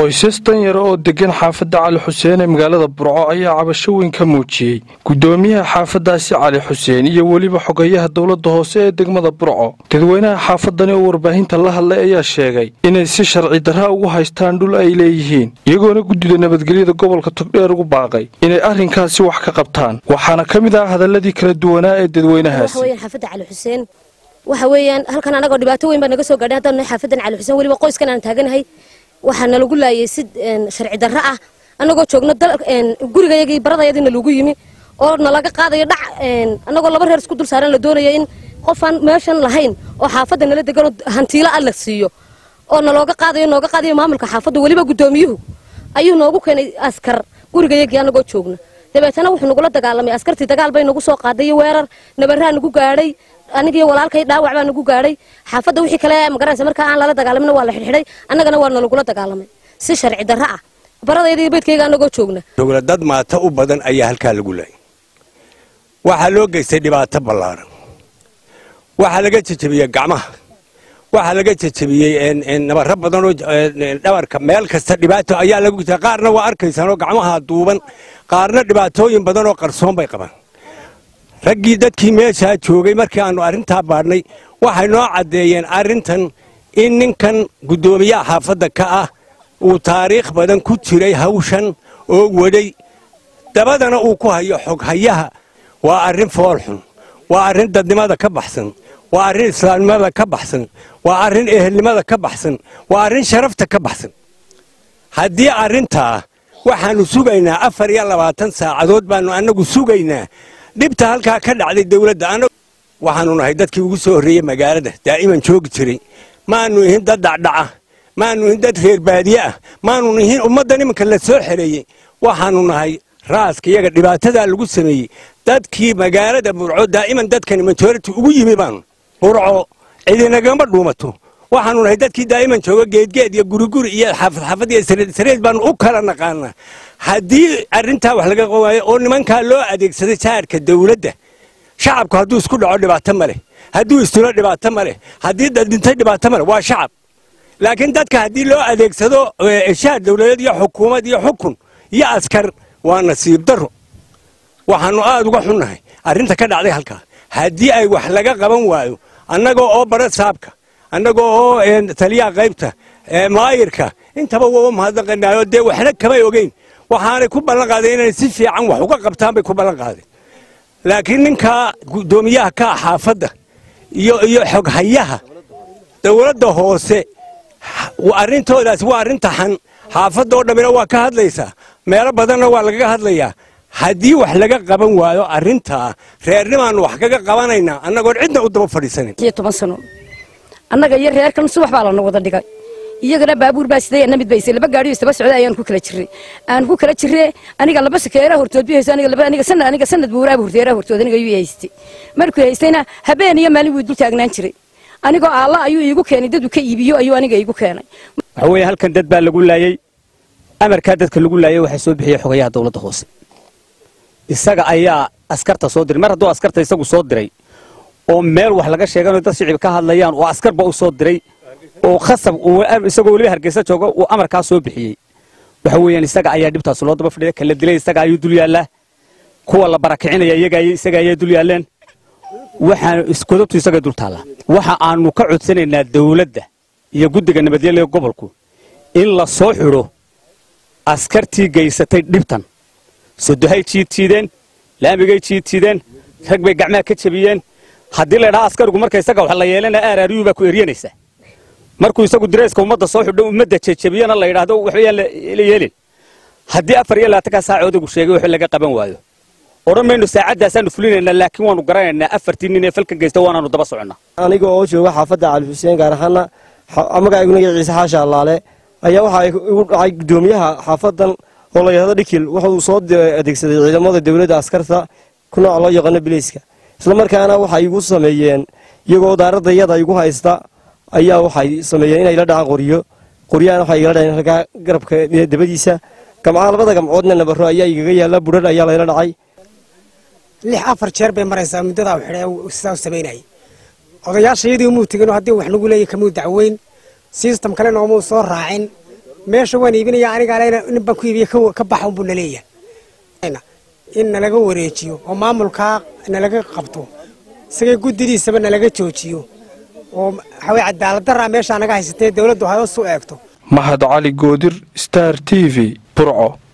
qoysas danyara oo degan xaafadda cali xuseen ee magaalada burco ayaa cabasho weyn ka muujiyey guddoomiyaha xaafaddaasi cali xuseen iyo weliba xogayaha dowladda hoose ee degmada burco dadweynaha xaafadani oo warbaahinta la hadlay ayaa sheegay inay si sharci darra ugu haystaan dhul ay leeyihiin iyagoona guddida nabadgelyada gobolka togdheer ugu baaqay inay arrinkaasi wax ka qabtaan waxaana ka mid ah hadalladii kala duwanaa ee dadweynahaasi xaafadda cali xuseen waxa weeyaan halkan anagoo dhibaato weyn baa naga soo gaadhay haddaan nahay xaafadan cali xuseen weliba qoyskan aan taaganahay waxaa nalagu laayay si sharci darro ah annagoo joogno gurigayagii baradayadiina lagu yimi oo nalaga qaadayo dhac annagoo laba reer isku dul saaran la doonaya in qofaan meeshan lahayn oo xaafadda nala deganoo hantiilo ah la siiyo oo nalooga qaadayo nooga qaadayo maamulka xaafadda weliba guddoomiyuhu ayuu noogu keenay askar gurigayagii annagoo joogna dabeetana wuxuu nagula dagaalamay askartii dagaal bay nagu soo qaaday iyo weerar nabarraa nagu gaadhay anigiyo walaalkay dhaawac baa nagu gaadhay xaafadda wixii kale magaranaysa markaa aan lala dagaalamina waa la xidhxidhay annagana waa nalagula dagaalamay si sharci darro ah baradayda beydkayga annagoo joogna dowla dad maata u badan ayaa halkaa lagu laayay waxaa loo geystay dhibaato ballaaran waxaa laga jejebiyey gacmaha waxaa laga jejebiyey nabaro badanoo dhabarka meel kasta dhibaato ayaa lagu gta qaarna waa arkaysaanoo gacmaha duuban qaarna dhibaatooyin badanoo qarsoon bay qabaan raggii dadkii meeshaa joogay markii aannu arrintaa baadhnay waxay noo caddeeyeen arrintan in ninkan guddoomiyaha xaafadda ka ah uu taariikh badan ku jiray hawshan oo waday dabadana uu ku hayo xoghayaha waa arrin foolxun waa arrin dadnimada ka baxsan waa arrin islaamnimada ka baxsan waa arrin ehelnimada ka baxsan waa arrin sharafta ka baxsan haddii arrintaa waxaannu sugaynaa afar iyo labaatan saacadood baannu annagu sugaynaa dhibta halkaa ka dhacday dawladda waxaannu nahay dadkii ugu soo horreeyey magaalada daa'iman joogi jiray maannu ihin dad dhacdhaca maannu ihin dad reer baadiye ah maannu ihin ummaddan iminka la soo xereeyey waxaannu nahay raaska iyaga dhibaatadaa lagu sameeyey dadkii magaalada burco daa'iman dadkani majority ugu yimi baanu burco cidinagama dhuumato waxaannu nahay dadkii daa'iman jooga geedgeed iyo guriguri iyo xaafad iyo sareed baannu u kala naqaanaa haddii arrintaa wax laga qawaayo oo nimankaa loo adeegsaday saarka dawladda shacabku hadduu isku dhaco dhibaato ma leh hadduu istulo dhibaato ma leh haddii dadintay dhibaato ma leh waa shacab laakiin dadka haddii loo adeegsado shaar dawladeed iyo xukuumad iyo xukun iyo askar waa nasiib darro waxaannu aad uga xunnahay arrinta ka dhacday halkaa haddii ay wax laga qaban waayo annagoo oo bara saabka annagoo oo taliyaha qaybta maayirka intaba waa mahadnaqanaayo dee waxna kamay ogeyn waxaanay ku ballan qaadeen inay si fiican wax uga qabtaan bay ku ballan qaadeen laakiin ninkaa guddoomiyaha ka ah xaafadda iyo iyo xoghayaha dawladda hoose arrintoodaas waa arrin taxan xaafadda oo dhammina waa ka hadlaysaa meelo badanna waa lagaga hadlayaa haddii wax laga qaban waayo arrintaa reernimaannu wax kaga qabanaynaa annagoon cidna u daba fadhiisanin toban sano annaga iyo reerkan subax baa lana wada dhigay iyagana baabuur baa siday ana mid baysay laba gaadhiyo istaba socda ayaan ku kala jirray aan ku kala jirre aniga laba sakeera hortood bihayso aniga laba aniga sanad aniga sanad buuraaba horteera hortood aniga yuu haystay markuu haystayna habeen iyo maalin wuu dul taagnaan jiray anigoo alla ayuu iigu keenay dadu ka iibiyo ayuu aniga iigu keenay waxa weeye halkan dad baa lagu laayey amarkaa dadka lagu laayay waxaa soo bixiyey xogayaha dowladda hoose isaga ayaa askarta soo diray mar hadduu askarta isagu soo diray oo meel wax laga sheeganayo dad shicib ka hadlayaan oo askarba u soo diray oo khasab isagoo weliba hargeysa jooga uu amarkaa soo bixiyey waxa weeyaan isaga ayaa dhibtaas loo daba fadhiya kala dilay isaga ayuu dul yaallaa kuwa la barakicinaya isaga ayaa dul yaalleen waxaan iskodabtu isaga dul taallaa waxa aanu ka codsanaynaa dawladda iyo guddiga nabadgelya gobolku in la soo xidho askartii geysatay dhibtan sodohay jiidtiideen laamigay jiidtiideen rag bay gacmaha ka jebiyeen haddii la ydhaha askarigu marka isaga wax la yeelana aaraariyuu baa ku eryanaysaa markuu isagu direyska ummadda soo xidho ummadda jejebiyana la yidhaahdo waxbayaan la yeelin haddii afar iyo labaatankaa saaca odagu sheegay wax laga qaban waayo odhan maynu saacadaasaanu fulinaynaa laakiin waanu garanaynaa afartii nin ee falkan geysta waanaanu daba soconnaa aniga oo jooga xaafadda cali xuseen gaar ahaana magacayguna ciise xaasha allaale ayaa waxaa igu dhacay guddoomiyaha xaafadan oo la yidhahdo dhikil wuxuu soo adeegsaday ciidamada dowladda askarta ku nooc loo yaqaano bileyska islamarkaana waxay igu sameeyeen iyagoo daaradayada igu haysta ayaa waxay sameeyeen inay la dhacaan qoryo qoryahana waxay igala dhaceen halkaa garabka dabadiisa gamcaha labada gamcoodna nabaro ayaa igaga yaalla budhar ayaa layla dhacay lix afar jeer bay maraysaa muddadaa xidhee sidaa u samaynayay odayaashayadii umuu tegin oo haddii wax nagu leeyahy kamuu dacweyn sistam kalena oomuu soo raacin meesha waan iibinaya aniga alena nin baan ku iibiya ka baxa unbuu naleeyahay in nalaga wareejiyo oo maamulkaa nalaga qabto isagay guddidiisaba nalaga joojiyo oo waxaweye cadaaladdarraa meeshaa naga haysatee dowladdu hoos u eegto mahad cali goodir star t v burco